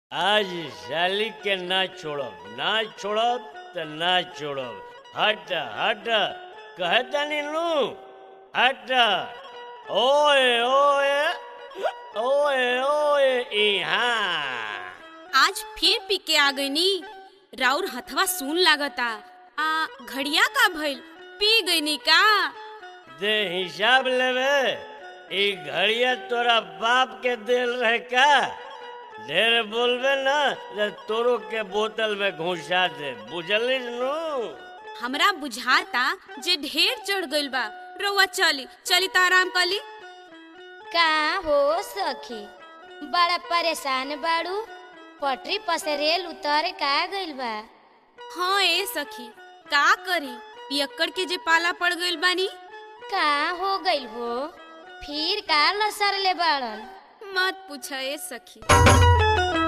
आज साली के ना छोड़ब ना छोड़ब त ना छोड़ब हट हट कहतनी नू हट ओए ओए ओए ओए इहाँ आज फिर पी के आ गईनी राउर हथवा सुन लागता आ घड़िया का भइल पी गईनी का दे हिसाब लेवे ई घड़िया तोरा बाप के दिल रहे का ढेर बोलबे ना तो तोरो के बोतल में घुसा दे बुझलिस नू हमरा बुझाता जे ढेर चढ़ गइल बा रउआ चली चली त आराम कली का हो सखी बड़ा परेशान बाड़ू पटरी पर से रेल उतर का गइल बा हाँ ए सखी का करी पियक्कड़ के जे पाला पड़ गइल बानी का हो गइल हो फिर का लसर ले बाड़न मत पूछ ए सखी